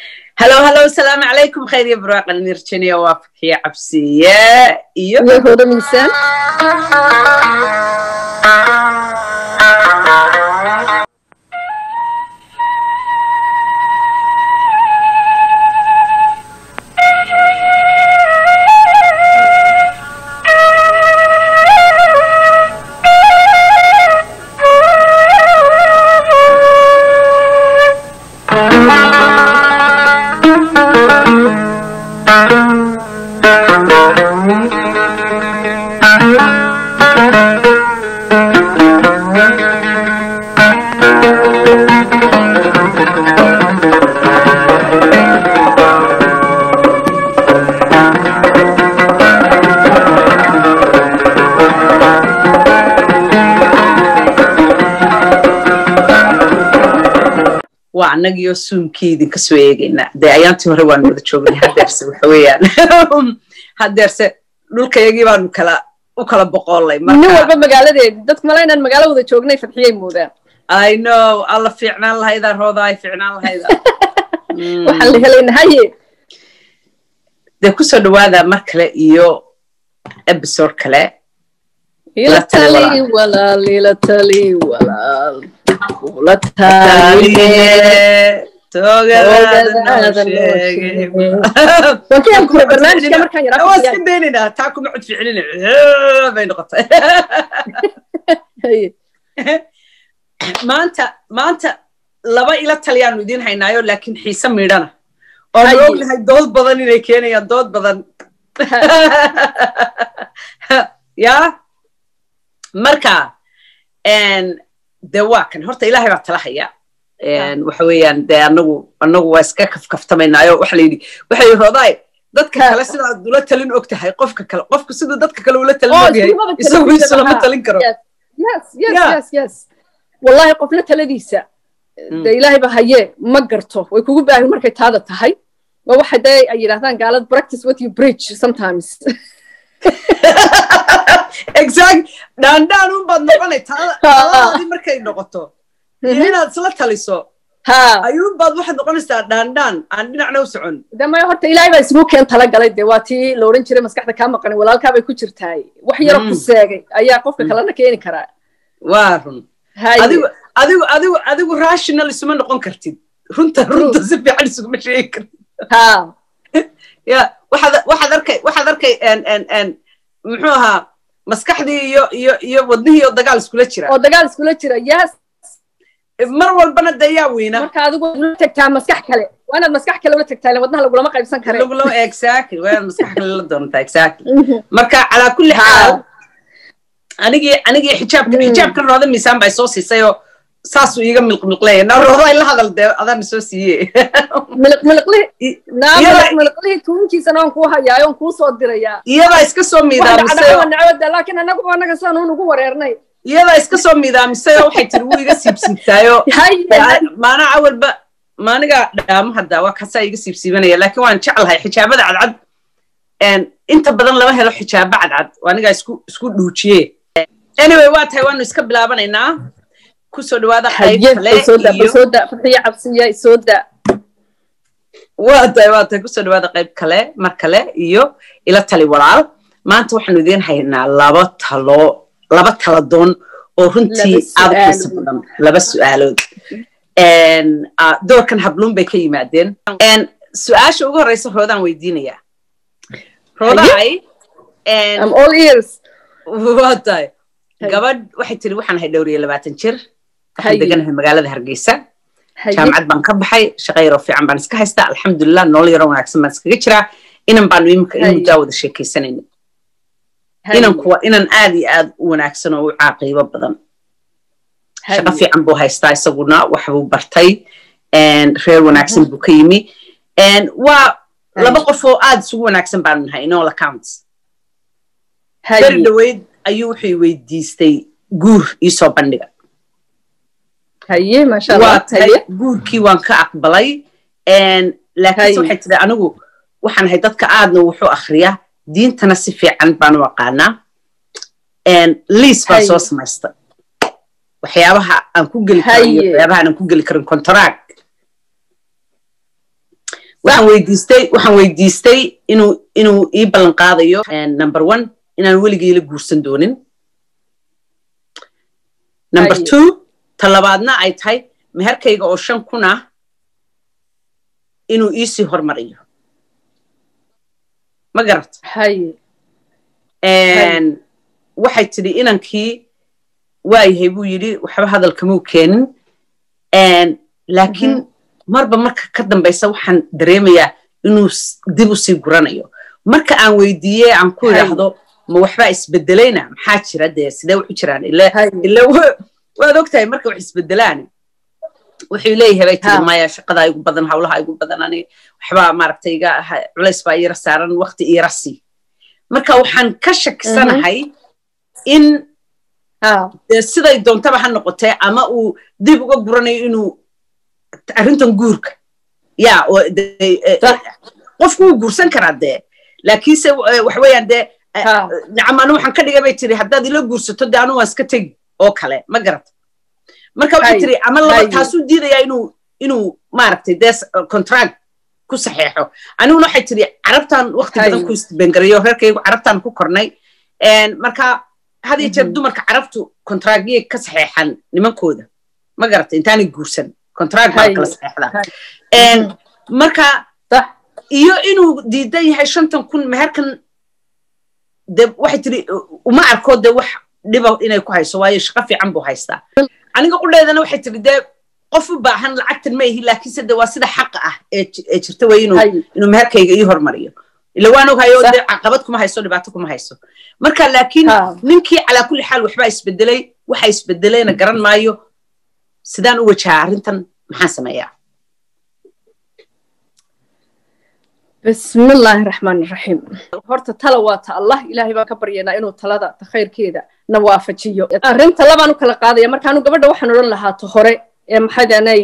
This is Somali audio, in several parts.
halo halo asalaamu calaykum khayr iyo barwaaqan mirjaniya waa fakiya cabsiye iyo hooda miisaan waa annagiyo suunkii idinka soo eegaynaa dee ayaantii hore waanu wada joognay hadeerse waxa weeyaan hadeerse dhulkayagii baanu kala u kala boqoolay nin walba magaaladeedi dadku mala inaan magaalo wada joognay fadxiyay moodaan i know alla fiicnaan lahaydaa rooda ay fiicnaan lahayda waxaan la helayna haye dee kusoo dhawaada mar kale iyo episode kale ila tali walaal ila tali walaal ula taaliye wankiyaan kure barnaamijka markaan yaraa waa iska daynayna taa kuma cod ficilina bay noqotay maanta maanta laba ila taliyaanu idiin haynaayo laakiin xiise miidhana oonu ognahay dood badan inay keenayaan dood badan ya marka de waa kan horta ilahay baa tala haya waxa weeyaan de anagu anagu waa iska kafkaftamaynaayo waxa la yidhi waxa yidhi roodaay dadka kale sidaad ula talin og tahay qofka kale qofku siduu dadka kale ula talin og yahay isagu isulama talin karo wallahi qofna taladiisa de ilaahay ba haye ma garto way kugu baahin markay taada tahay waa waxa dee ay yidhahdaan gaalad practice what you preach sometimes exact dhaandhaan un baad noqonay taladaadii markay noqoto iyo inaad isla taliso ayuun baad waxaad noqonaysaa dhaandhaan aan dhinacna u socon de maya horta ilaahay baa isugu keen tala galay de waa tii la odhan jiray maskaxda kaa maqanin walaalkaa bay ku jirtaay wax yaro ku seegay ayaa qofka kalena keeni karaa waa run adigu adigu adigu adigu rational isuma noqon kartid runta runta si fiican isuguma sheegi kartid ya waxaad waxaad arkay waxaad arkay muxuu ahaa maskaxdii iyo iyo iyo wadnihii oo dagaal iskula jira oo dagaal iskula jira yes mar walbana de yaa weyna marka adigu ula tagtaa maskax kale waa inaad maskax kale ula tagtaa wadnaha lagulama qaybsan kare lagulama exactly waa inaad maskax kale la doontaa exactly marka calaa kulli xaal anigii anigii xijaabka xijaabkan rooda miisaan baa soo siisay oo saasuu iiga milqmilqleeya na rooda ay la hadal dee adaana soo siiye miliqmiliqlihii tuunkiisana waan kuu hayaayo on kuu soo dirayaa iyadaa iska soo miidaamisay nacwada laakiin anagu anaga saan uun ugu wareernay iyadaa iska soo miidaamisay oo waxay tiri wuu iga siibsiibtaayo maanaa awalba maaniga dhaamo hadda waa kaasaa iga siibsiibanaya laakiin waan jeclahay xijaabada cadcad inta badan lama helo xijaabo cadcad anigaa isku isku dhuujiye anyway waa tahay waanu iska bilaabanaynaa kusoo dhawaada qayb kale waa tahay waa tahay kusoo dhawaada qayb kale mar kale iyo ila tali walaal maanta waxaanu idiin haynaa laba talo laba tala doon oo runtii aad u xiisa badan laba su'aalood doorkan habluun bay ka yimaadeen su-aasha ugu horeysa roodaan weydiinayaa roodaay waa tahay gabadh waxay tiri waxaan ahay dhowr iyo labaatan jir waxaan deganahay magaalada hargeysa jaamacad baan ka baxay shaqa yaroo fiican baan iska haystaa alxamdulilah nolol yaroo wanaagsan baan iskaga jiraa inan baanu iminka in muddaa wada sheekaysanayna inan kuwa inan aad iyo aad u wanaagsan oo u caaqiibo badan shaqo fiican buu haystaa isaguna waxbuu bartay reer wanaagsan buu ka yimi waa laba qof oo aad isugu wanaagsan baanu nahay in all accounts beri dhaweyd ayuu wuxuu weydiistay guur iisoo bandhiga guurkii waan ka aqbalay laakiinse waxay tiri anigu waxaan ahay dadka aadna wuxuu akhriyaa diintana si fiican baan u aqaanaa liis baan soo samaysta waxyaabaha aan ku geli karo iyo waxyaabaha aan ku geli karin contract waxaan weydiistay waxaan weydiistay inuu inuu ii ballan qaadayo number one inaan weligii la guursan doonin number two talabaadna ay tahay meherkayga oo shan kun ah inuu iisii hormariyo ma garat waxay tidhi inankii waayahay buu yidhi waxba hadalkamuu keenin laakiin marba marka ka dambaysa waxaan dareemayaa inuu dib u sii guranayo marka aan weydiiye aan ku idhaahdo ma waxbaa isbedelayna maxaa jira dee sidee wuxu jiraan ila waad ogtahay marka wax isbedelaan wuxuu leeyahay bay tiri maya shaqadaa igu badan hawlaha igu badan ani waxbaa maaragtay iga culays baa iira saaran waqti iira sii marka waxaan ka shakisanahay in siday doontaba ha noqotee ama uu dib uga guranayo inuu arrintan guurka ya qofku wuu guursan karaa dee laakiinse wax weeyaan dee nacam anu waxaan ka dhigay bay tiri haddaad ila guursato dee anu waan iska tegi oo kale ma garata marka waxay tiri ama laba taasuu diidayaa inuu inuu maaragtay dee contract ku saxeexo aniguna waxay tiri carabtan waqti badan ku isbengarayo reerkaygu carabtan ku kornay marka had iyo jeer dumarka carabtu contractyay ka saxeexan nimankooda ma garata intaanay guursan contract baa kala saxeexdaa marka iyo inuu diidan yahay shantan kun meherkan de waxay tiri uma arko de wax dhiba inay ku hayso waayo shaqo fiican buu haystaa aniga qudheedana waxay tiri dee qof u baahan lacagtan ma ihi laakiinse de waa sida xaqa ah ee jirta wey inuu inuu meherkayga ii hormariyo ila waan oghayo de caqabad kuma hayso dhibaato kuma hayso marka laakiin ninkii calaa kulli xaal waxbaa isbedelay waxa isbedelayna garan maayo sidaan u wajahaa arrintan maxaan sameeyaa بسم الله الرحمن الرحيم horta tala waa ta allah ilaahay baan ka baryaynaa inuu talada ta khayrkeeda na waafajiyo arrinta labaan u kala qaadaya markaanu gabadha waxaan odhan lahaa ta hore ee maxaydanay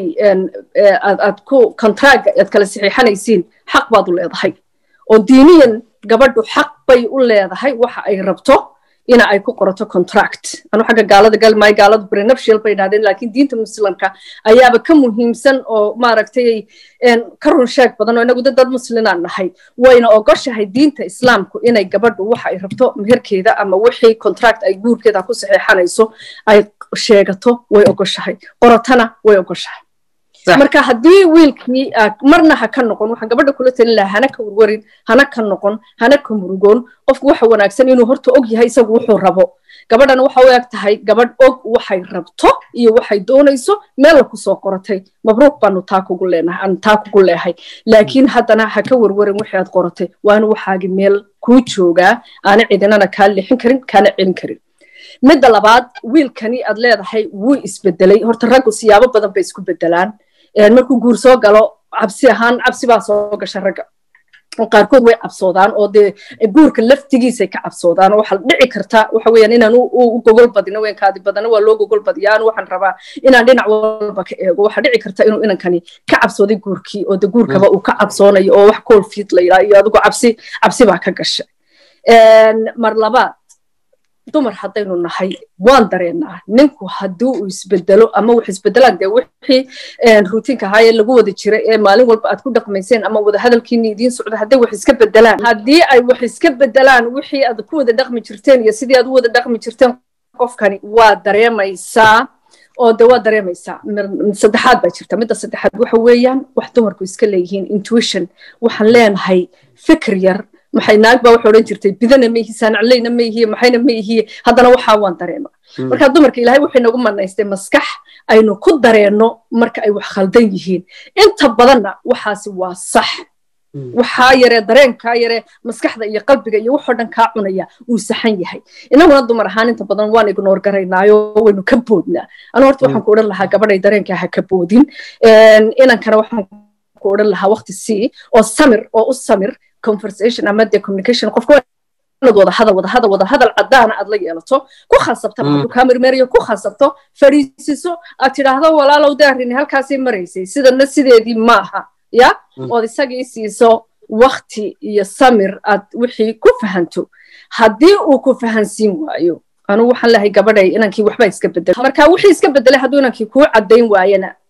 aad ku kontraaga aad kala saxiixanaysiin xaq baad u leedahay oo diiniyan gabadhu xaq bay u leedahay waxa ay rabto ina ay ku qorato contract anu xagga gaalada galmaayo gaaladu prenuptial bay idhahdeen laakiin diinta muslimka ayaaba ka muhiimsan oo maaragtay ka run sheeg badan oo inagu dad muslinaan nahay wayna ogoshahay diinta islaamku inay gabadhu waxa ay rabto meherkeeda ama wixii contract ay guurkeeda ku saxeexanayso ay sheegato way ogoshahay qorotana way ogoshahay marka haddii wiilkii marna ha ka noqon waxaan gabadha kula talin lahaa hana ka warwarin hana ka noqon hana ka murugoon qofku waxa wanaagsan inuu horta og yahay isagu wuxuu rabo gabadhana waxa u eg tahay gabadh og waxay rabto iyo waxay doonayso meella kusoo qoratay mabruuq baanu taa kugu leenahay aan taa kugu leehay laakiin haddana ha ka warwarin wixii aad qoratay waana waxaagi meel kuu joogaa aana cidinana kaa lixin karin kaana celin karin midda labaad wiilkani aad leedahay wuu isbedelay horta raggu siyaabo badan bay isku bedelaan markuu guur soo galo cabsi ahaan cabsi baa soo gasha ragga qaarkood way cabsoodaan oo dee guurka laftigiisay ka cabsoodaan oo waxaa dhici karta waxa weeyaan inaan u gogol badino weenkaadi badana waa loo gogol badiyaa anu waxaan rabaa inaan dhinac walba ka eego waxaa dhici karta inuu inankani ka cabsooday guurkii oo de guurkaba uu ka cabsoonayo oo wax coolfiid la yidhaa iyo adigu cabsi cabsi baa ka gashay mar labaad dumar haddaynu nahay waan dareennaa ninku haddii uu isbedelo ama wax isbedelaan dee wixii rutiinka ahaayee lagu wada jira ee maalin walba aad ku dhaqmayseen ama wada hadalkiini idiin socda hadday wax iska bedelaan haddii ay wax iska bedelaan wixii aad ku wada dhaqmi jirteen iyo sidii aad u wada dhaqmi jirteen qofkani waa dareemaysaa oo de waa dareemaysaa saddexaad baa jirta midda saddexaad waxa weeyaan wax dumarku iska leeyihiin intuition waxaan leenahay fikir yar maxay naag baa waxa odhan jirtay bidana ma ihi saanacleyna ma ihiye maxayna ma ihiye haddana waxaa waan dareema marka dumarka ilaahay wuxuu inagu manaystay maskax aynu ku dareenno marka ay wax khaldan yihiin inta badanna waxaasi waa sax waxaa yaree dareenkaa yaree maskaxda iyo qalbiga iyo waxoo dhan kaa cunaya uu saxan yahay inaguna dumar ahaan inta badan waan ignoor garaynaayo waynu ka boodnaa anu horta waxaan ku odhan lahaa gabadhay dareenkaa ha ka boodin inankana waxaan ku odhan lahaa waqti sii oo samir oo u samir conversation ama de communication qofka inaad wada hadal wada hadal wada hadal caddaana aad la yeelato ku khasabta hadduu kaa mermeriyo ku khasabto fadhiisiso aad tidhaahdo walaalow daarini halkaasay maraysay sidana sideedii maaha ya ood isagii siiso wakti iyo samir aad wixii ku fahanto haddii uu ku fahansiin waayo anu waxaan lahay gabadhay inankii waxba iska bedel marka wixii iska bedelay hadduu inankii kuu caddayn waayana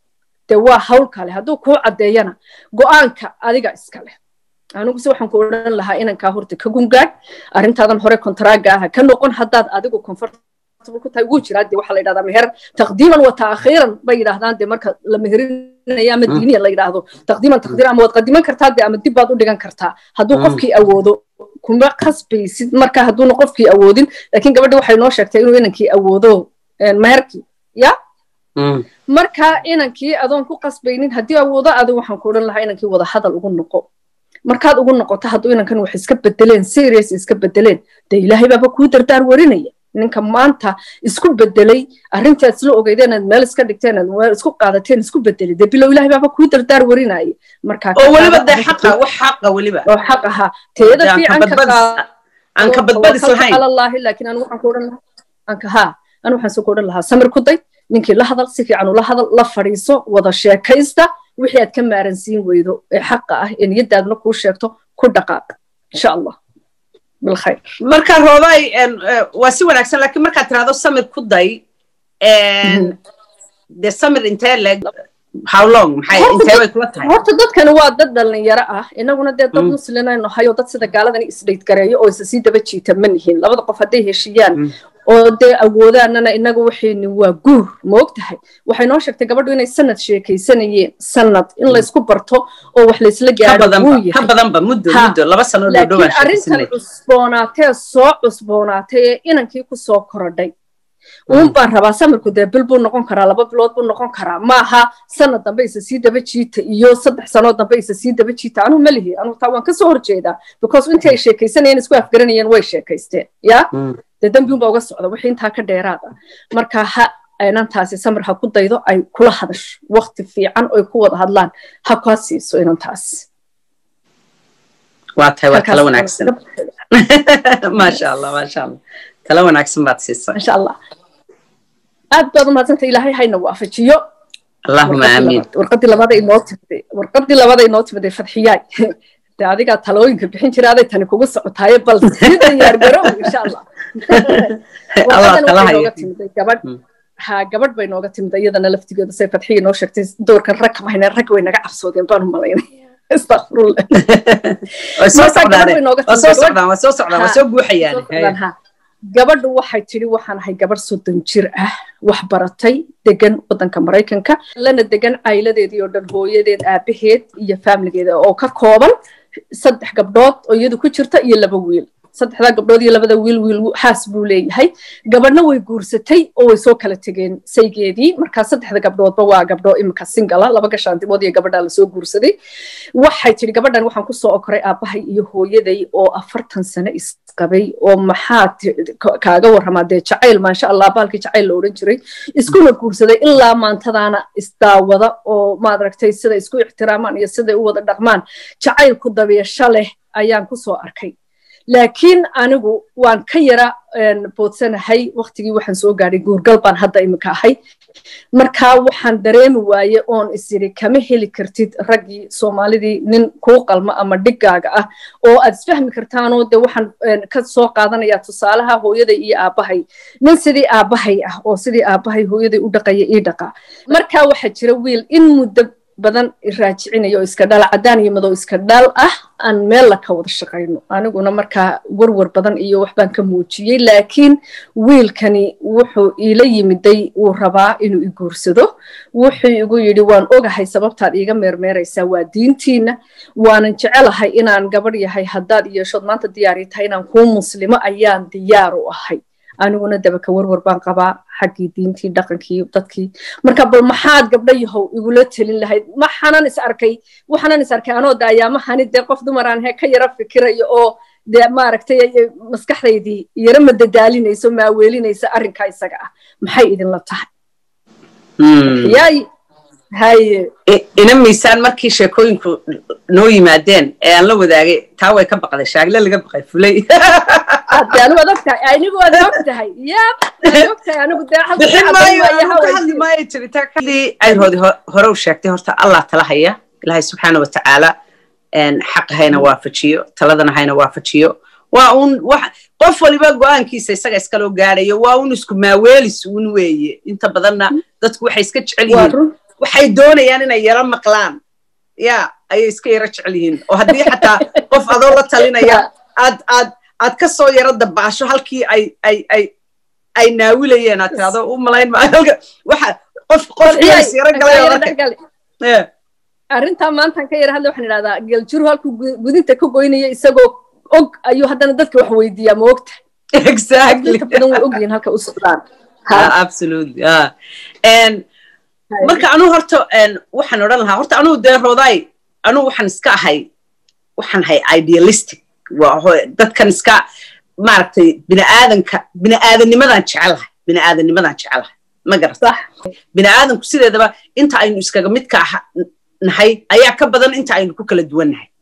dee waa hawl kale hadduu kuu caddeeyana go'aanka adiga iska leh aniguse waxaan ku odhan lahaa inankaa horta ka gungaadh arrintaadan hore kontaraaga aha ka noqon haddaad adigu comfortable ku tahay wuu jiraa dee waxaa la yidhahdaa meher taqdiiman wa taakhiiran bay yidhahdaan dee marka la meherinaya ama diiniya la yidhaahdo taqdiiman taqdiiran ama waad qadiman kartaa dee ama dib baad u dhigan kartaa hadduu qofkii awoodo kuma qasbaysid marka hadduuna qofkii awoodin laakiin gabadhi waxay noo sheegtay inuu inankii awoodo meherkii ya marka inankii adoon ku qasbaynin haddii awoodo adigu waxaan ku odhan lahaa inankii wada hadal ugu noqo markaad ugu noqoto hadduu inankan wax iska bedeleen serious iska bedeleen dee ilaahay baaba kuu dardaar warinaya ninka maanta isku bedelay arrintii aad isla ogeydeen aad meel iska dhigteen aad meel isku qaadateen isku bedelay dee bilow ilaahay baaba kuu dardaar warinaya marka oo weliba dee xaqa wax xaqa weliba oo xaq ahaa teeda fiican ka aan ka badbadis lahayn alallaahi laakiin anu waxaan ku odhan lahaa anka haa anu waxaan soo ku odhan lahaa samir ku day ninkii la hadal si fiican ula hadal la fadhiiso wada sheekaysta wixii aad ka maaransiin weydo ee xaqa ah ee niyadaadna kuu sheegto ku dhaqaaq insha allah bilkhayr marka roobay waa si wanaagsan laakiin markaad tirahdo samir ku day dee samir intee leg how long maxay intee bay kula tahay horta dadkani waa dad dhalinyaro ah inaguna dee dad muslimaynu nahay oo dad sida gaaladani isdhayd gareeyo oo isa sii daba jiita ma nihin labada qof hadday heshiiyaan oo dee awoodaanana inaga waxayni waa guur ma og tahay waxay noo sheegtay gabadhu inay sanad sheekaysanayeen sanad in laysku barto oo wax laysla gaaro wuu ka badanba muddo muddo laba sano laakiin arrintan cusboonaatee soo cusboonaatay ee inankii ku soo korodhay uun baan rabaa samirku dee bil buu noqon karaa laba bilood buu noqon karaa maaha sanad dambe isa sii daba jiita iyo saddex sanood dambe isa sii daba jiita anuu malihi anuu taa waan kasoo horjeedaa because intii ay sheekaysanayeen isku afgaranayeen way sheekaysteen ya dee dembi unbaa uga socda wixii intaa ka dheeraada marka ha inantaasi samir ha ku daydo ay kula hadasho wakti fiican oy ku wada hadlaan ha kaa siiso inantaas waa tahay waa tala wanaagsan maasha allah maasha allah tala wanaagsan baad siisay insha allah aad baad u mahadsanta ilaahay hayna waafajiyo allahuma aamiin warqadii labada inoo timday warqadii labada inoo timday fadxiyaay de adigaa talooyinka bixin jira aday tani kugu socotaaye bal sii diyaar garow insha allah warqadan timday gabadh ha gabadh bay nooga timid iyadana laftigeedu say fadxiya noo sheegtay doorkan rag kama hayna rag way naga cabsoodeen baan u malaynay astaqfirullah gabadhu waxay tidhi waxaan ahay gabadh soddon jir ah wax baratay degan waddanka maraykanka lana degan cayladeedii oo dhan hooyadeed aabaheed iyo faamiligeeda oo ka kooban saddex gabdhood oo iyadu ku jirta iyo laba wiil saddexdaa gabdhood iyo labada wiil wiil xaas buu leeyahay gabadhna way guursatay oo way soo kala tegeen saygeedii markaa saddexda gabdhoodba waa gabdho imika singala laba gashaantimood iyo gabadhaa lasoo guursaday waxay tidhi gabadhan waxaan kusoo okoray aabbahay iyo hooyaday oo afartan sano isqabay oo maxaa kaaga warramaa dee jacayl maasha allah baalkii jacayl la odhan jiray iskuna guursaday ilaa maantadaana isdaawada oo maadaragtay sida isku ixtiraamaan iyo siday u wada dhaqmaan jacaylku dabeesho leh ayaan kusoo arkay laakiin anigu waan ka yara boodsanahay waktigii waxaan soo gaadhay guurgal baan hadda iminka ahay markaa waxaan dareemi waaye oon isiri kama heli kartid raggii soomaalidii nin kuu qalma ama dhigaaga ah oo aad isfahmi kartaanoo de waxaan ka soo qaadanayaa tusaalaha hooyaday iyo aabbahay nin sidii aabbahay ah oo sidii aabbahay hooyaday u dhaqaya ii dhaqaa markaa waxaa jira wiil in muddo badan raajicinayo oo iska dhal caddaan iyo madow iska dhal ah aan meel la ka wada shaqayno aniguna markaa warwar badan iyo waxbaan ka muujiyey laakiin wiilkani wuxuu iila yimiday wuu rabaa inuu i guursado wuxuu igu yidhi waan ogahay sababtaad iiga meermeeraysaa waa diintiina waanan jecelahay inaan gabadh yahay haddaad yeeshood maanta diyaari tahay inaan kuu muslimo ayaan diyaar u ahay aniguna dabaka warwar baan qabaa xaggii diintii dhaqankii dadkii marka bal maxaad gabdho yahow igula telin lahayd maxanan is arkay waxanan is arkay anoo daayaamahani dee qof dumaraan he ka yara fikirayo oo dee maaragtay maskaxdaydii yara madadaalinayso maaweelinaysa arrinkaa isaga ah maxay idinla tahay yaay haye ina miisaan markii sheekooyinku noo yimaadeen ee aan la wadaagay taa way ka baqday shaagle laga baqay fulay anu waad ogtahay anigu waad ogtahay ya waad ogtahay anigu bixin maayo jiritaanadii ayroodi hore u sheegtay horta allah tala haya ilaahay subxaana wa tacaala xaq hayna waafajiyo taladana hayna waafajiyo waa un qof waliba go-aankiisa isaga iskaloo gaadhayo waa un isku maaweelis un weeye inta badanna dadku waxay iska jecel yihiin waxay doonayaan inay yaro maqlaan ya ayay iska yaro jecel yihiin oo haddii xataa qof adoo la talinaya aad aad aad ka soo yaro dabaasho halkii ay ay ay ay naawilayeen aad tirahdo u malayn maayo waxa qof qof yaro galay arrintaa maantaan ka yara hadla waxaan idhahdaa geeljiru halkuu gudinta ka goynaya isagoo og ayuu haddana dadka wax weydiiyaa ma ogta exactly badan way ogyihiin halka u socdaan absolutely marka anuu horta waxaan odhan lahaa horta anuu dee roodaay anuu waxaan iska ahay waxaan ahay idealistic dadkan iska maaragtay biniaadanka biniaadanimadaan jecelahay biniaadanimadaan jecelahay ma garata biniaadanku sideedaba inta aynu iskaga midka nahay ayaa ka badan inta aynu ku kala duwan nahay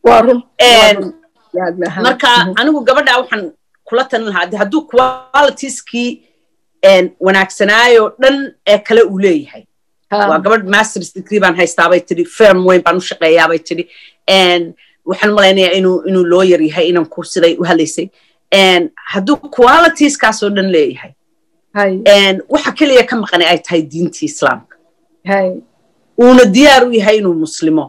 marka anigu gabadha waxaan kula talin lahaa hadduu qualitieskii wanaagsanaayo dhan ee kale uu leeyahay waa gabadh masters degree baan haystaabay tidhi firm weyn baan u shaqeeyaabay tidhi waxaan malaynayaa inuu inuu lawyer yahay inan ku siday u hadlaysay hadduu qualitieskaasoo dhan leeyahay waxa keliya ka maqanay ay tahay diintii islaamka uuna diyaar u yahay inuu muslimo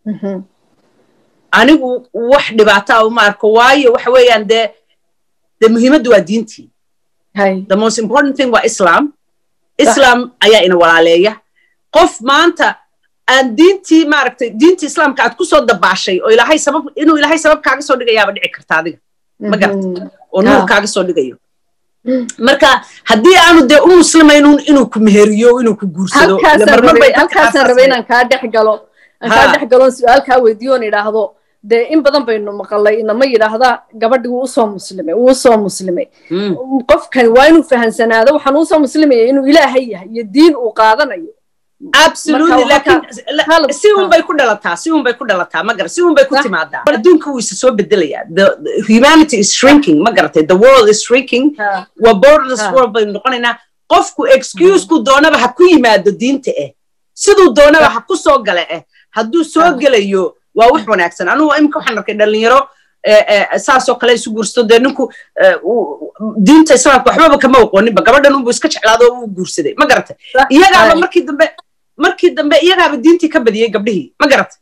anigu wax dhibaataa uma arko waayo waxa weeyaan dee dee muhiimaddu waa diintii the most important thing waa islam islam ayaa ina walaaleeya qof maanta aan diintii maaragtay diintii islaamka aad ku soo dabaashay oo ilaahay sabab inuu ilaahay sabab kaaga soo dhigayaaba dhici karta adiga ma garata oo nuur kaaga soo dhigayo marka haddii aanu dee u muslimaynun inuu ku meheriyo inuu ku guursado halkaasaan rabay inaan kaa dhex galo aan kaa dhex galoon su-aal kaa weydiiyo on idhaahdo dee in badan baynu maqalay inama yidhaahda gabadhi wuu usoo muslimay wuu usoo muslimay qofkani waa inuu fahansanaado waxaan uusoo muslimaya inuu ilaahay yahay iyo diin uu qaadanayo absolutely laakiin si un bay ku dhalataa si un bay ku dhalataa ma gara si un bay ku timaadaa adduunka wuu isa soo bedelayaa the humanity is shrinking ma garatay the world is shrinking waa borderless world baynu noqonaynaa qofku excuseku doonaba ha ku yimaado diinta eh siduu doonaba ha ku soo gala eh hadduu soo gelayo waa wax wanaagsan anugu imika waxaan arkay dhalinyaro saasoo kale isu guursato dee ninku diinta islaamka waxbaba kama aqooninba gabadhan unbu iska jeclaado oo uu guursaday ma garatay iyagaaba markii dambe markii dambe iyagaaba diintii ka badiyey gabdhihii ma garatay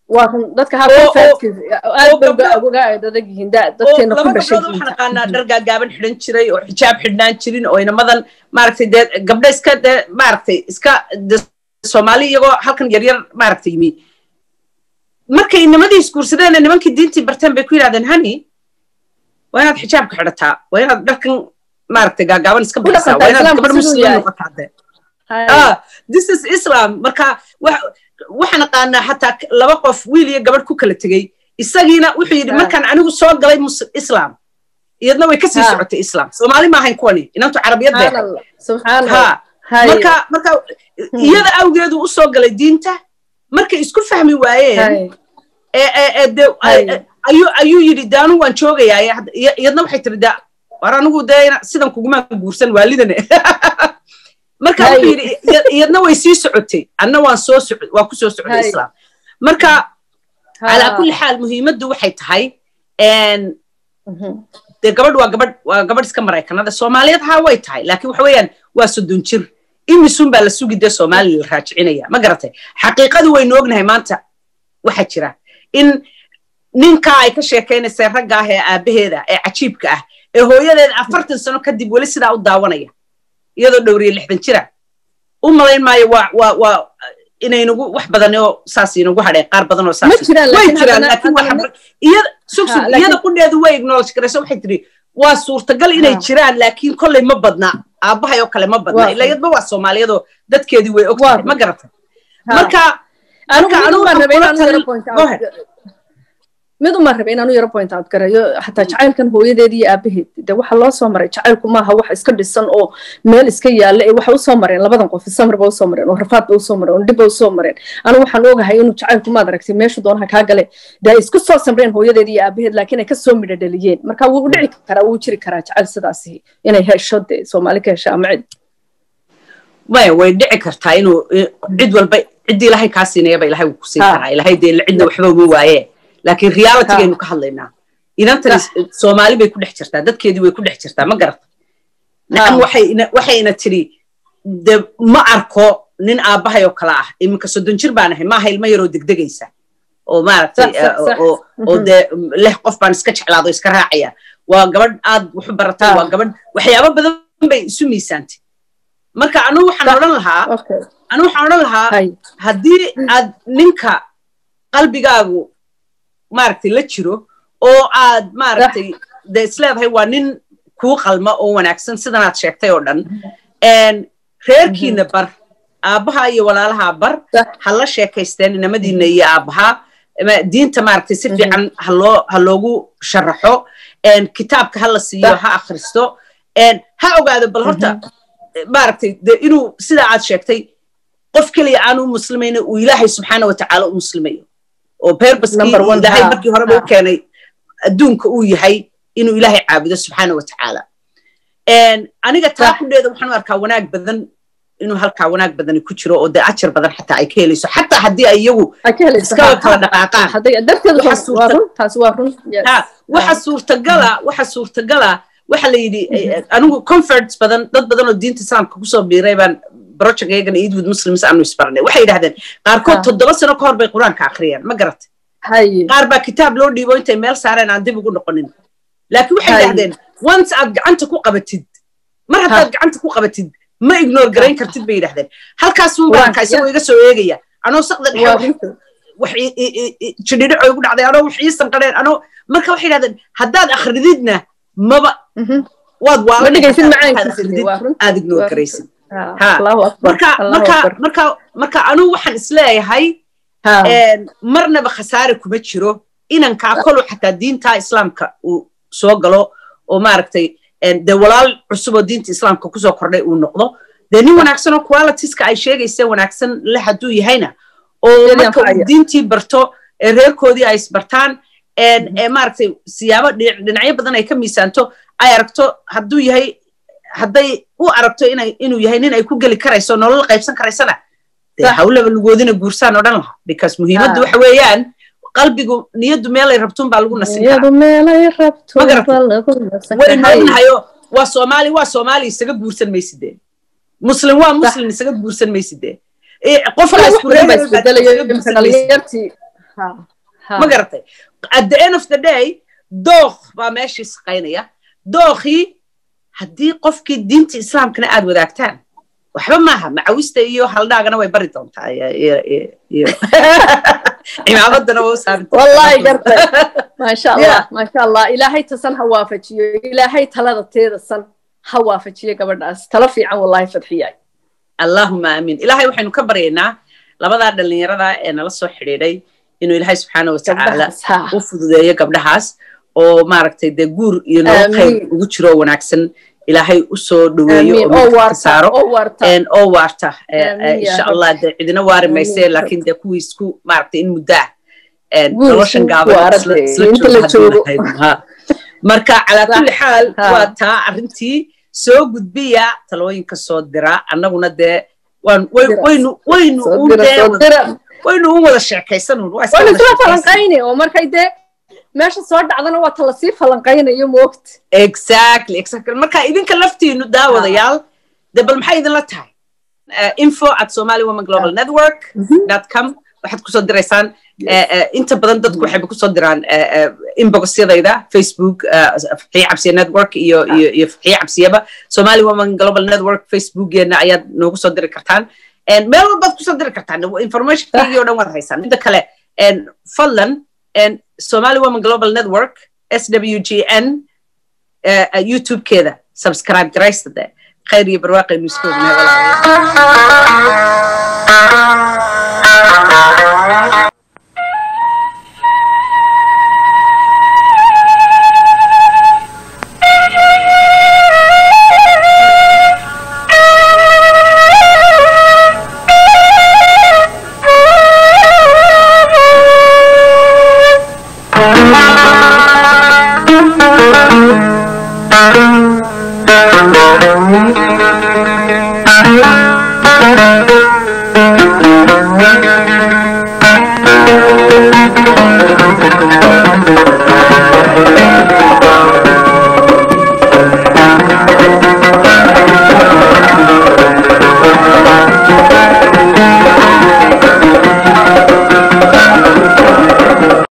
laba gabdhood waxaan aqaanaa dhar gaagaaban xidhan jiray oo xijaab xidhnaan jirin oo inamadan maaragtay dee gabdha iska dee maaragtay iska soomaali iyagoo halkan yaryar maaragtay yimi markay nimadii isguursadeen nimankii diintii barteen bay ku yidhahdeen hani waa inaad xijaabka xidhataa waa inaad dharkan maaragtay gaagaaban iska bixisaa waa inaad gabar muslim noqotaa de this is islam marka waxaan aqaanaa xataa laba qof wiil iyo gabadh ku kala tegey isagiina wuxuu yidhi markaan anigu soo galay islam iyadna way kasii socotay islam soomaali maahayn kuwani inantu carabiyad bay marka marka iyada awgeedu u soo galay diinta markay isku fahmi waayeen ayuu yidhi de anigu waan joogayaa iyadna waxay tiri de war anigu dee sidan kuguma guursan waalidane marka wuxuu yidhi iyadna way sii socotay anna waan soo socod waa ku soo socday islam marka calaa kulli xaal muhiimaddu waxay tahay dee gabadh waa gabadh waa gabadh iska maraykanada soomaaliyeed haa way tahay laakiin waxa weeyaan waa soddon jir imisun baa la sugi dee soomaaliya la raajicinaya ma garatay xaqiiqadu waynu ognahay maanta waxa jira in ninkaa ay ka sheekaynaysa ragga ah ee aabbaheeda ee cajiibka ah ee hooyadeeda afartan sano kadib weli sidaa u daawanaya iyadoo dhowriye lixdan jira u malayn maayo waa waa waa inaynagu wax badan oo saas inagu hadheen qaar badan oo saas way jiraan laakiin waa iyada sug sug iyada qudheedu way acknowledge garayso waxay tiri waa suurtagal inay jiraan laakiin kolley ma badna aabbahay oo kale ma badna ila yadba waa soomaaliyadoo dadkeedii way og tahay ma garatay marka mid uma rabe inaanu yaro point out garayo xataa jacaylkan hooyadeed iyo aabaheed de waxa loo soo maray jacaylku maaha wax iska dhisan oo meel iska yaalla ee waxa usoo mareen labadan qof samir ba usoo mareen oo rafaad ba usoo mareen oo dhib ba usoo mareen anu waxaan ogahay inuu jacaylku maad aragtay meeshu doonaha kaa gale de ay isku soo samreen hooyadeed iyo aabaheed laakiin ay kasoo midho dhaliyeen marka wuu dhici karaa wuu jiri karaa jacayl sidaasi inay hesho de soomaali ka hesha ama cid maya way dhici kartaa inuu cid walba ciddii ilaahay kaa siinayaba ilahay wuu ku siin karaa ilahay dee cidna waxba uma waayee laakiin realitygaynu ka hadlaynaa inantani soomaali bay ku dhex jirtaa dadkeedii way ku dhex jirtaa ma garata nacam waxayna tidhi de ma arko nin aabbahay oo kale ah iminka soddon jir baan ahay maaha ilmo yaroo degdegaysa oo maaragtay oo dee leh qof baan iska jeclaado iska raacaya waa gabadh aad waxu baratay waa gabadh waxyaabo badan bay isu miisaantay marka anugu waxaan odhan lahaa anugu waxaan odhan lahaa haddii aad ninka qalbigaagu maaragtay la jiro oo aad maaragtay dee isleedahay waa nin kuu qalma oo wanaagsan sidanaad sheegtay oo dhan reerkiina bar aabbaha iyo walaalaha bar ha la sheekaysteen inamadiina iyo aabbaha diinta maaragtay si fiican haloo ha loogu sharaxo kitaabka ha la siiyo ha akhristo ha ogaado bal horta maaragtay de inuu sidaa aad sheegtay qof keliya aanu muslimayna uu ilaahay subxaana watacaala u muslimayo oo beerbaskii ilaahay markii horeba u keenay adduunka uu yahay inuu ilaahay caabudo subxaana watacaala aniga taa kudheeda waxaan u arkaa wanaag badan inuu halkaa wanaag badani ku jiro oo dee ajar badan xataa ay ka helayso xataa haddii ay iyagu iskaba kala dhaqaaqaan waxa suurtagala waxa suurtagala waxa la yidhi anigu conference badan dad badan oo diinta islaamka kusoo biiray baan project iyagana eidwood muslims aanu isbarnay waxay yidhahdeen qaarkood toddoba sano ka hor bay qur-aanka akhriyeen ma garatay qaar baa kitaab loo dhiibo intay meel saareen aan dib ugu noqonin laakiin waxay yidhahdeen once aad gacanta ku qabatid mar haddaad gacanta ku qabatid ma ignore garayn kartid bay yidhahdeen halkaasun baanka isagoo iga soo eegaya anoo saqda dhexe wax jidhidhico igu dhacday anoo wax ii sanqadheen anoo marka waxay yidhahdeen haddaad akhrididna maba waad waalaad ignore garaysid marka anugu waxaan isleeyahay marnaba khasaare kuma jiro inankaa kolu xataa diinta islaamka uu soo galo oo maaragtay dee walaal cusub oo diinta islaamka kusoo kordhay uu noqdo dee nin wanaagsan oo qualitiska ay sheegaysa wanaagsan le hadduu yahayna oo marka uu diintii barto reerkoodii ay isbartaan maaragtay siyaabo dhinacyo badan ay ka miisaanto ay aragto hadduu yahay hadday u aragto inuu yahay nin ay ku geli karayso nolol qaybsan karaysana dee hawlaba lugoodina guursaan odhan lahaa because muhiimaddu waxa weeyaan qalbigu niyaddu meelay rabtuun baa lagu nasin karawaynu ognahayo waa soomaali waa soomaali isaga guursan maysidee muslim waa muslim isaga guursan maysidee qofma garatay at the end of the day dookh baa meeshii saqaynaya dookhii haddii qofkii diinta islaamkana aad wadaagtaan waxba maaha macawista iyo haldhaagana way bari doontaa cimaamadana waa u saarwallahi gartay maasha allah maasha allah ilaahay tasan ha waafajiyo ilaahay talada teeda san ha waafajiyo gabadhaas talo fiican wallahi fadxiyay allahuma aamin ilaahay waxaynu ka baryaynaa labadaa dhallinyarada ee nala soo xidhiidhay inuu ilaahay subxaana watacaala u fududeeyo gabdhahaas oo maaragtay dee guur iyo nolol khayr ugu jiro oo wanaagsan ilaahay u soo dhoweeyo oo saaro oo waarta insha allah dee cidina waari mayse laakiin dee kuwii isku maaragtay in muddo ah noloshan gaabanmarka calaa kulli xaal waa taa arrintii soo gudbiya talooyinka soo dira annaguna dee waynu waynu waynu u wada sheekaysanun falanqayni oo markay dee meesha soo dhacdana waa tala sii falanqaynayo moogta exactly exactly marka idinka laftiinu daawadayaal de bal maxay idinla tahay info at somali women global network dot com waxaad kusoo diraysaan inta badan dadku waxayba kusoo diraan inboxyadayda facebook faxiye cabsiye network iyo iyo iyo faxiye cabsiyaba somali women global network facebookgeena ayaad noogu soo diri kartaan meel walbaad kusoo diri kartaan informationkeygii o dhan waad haysaan midda kale fadlan somali women global network swgn youtube-keeda subscribe garaysade khayr iyo barwaaqaynu isku ognahay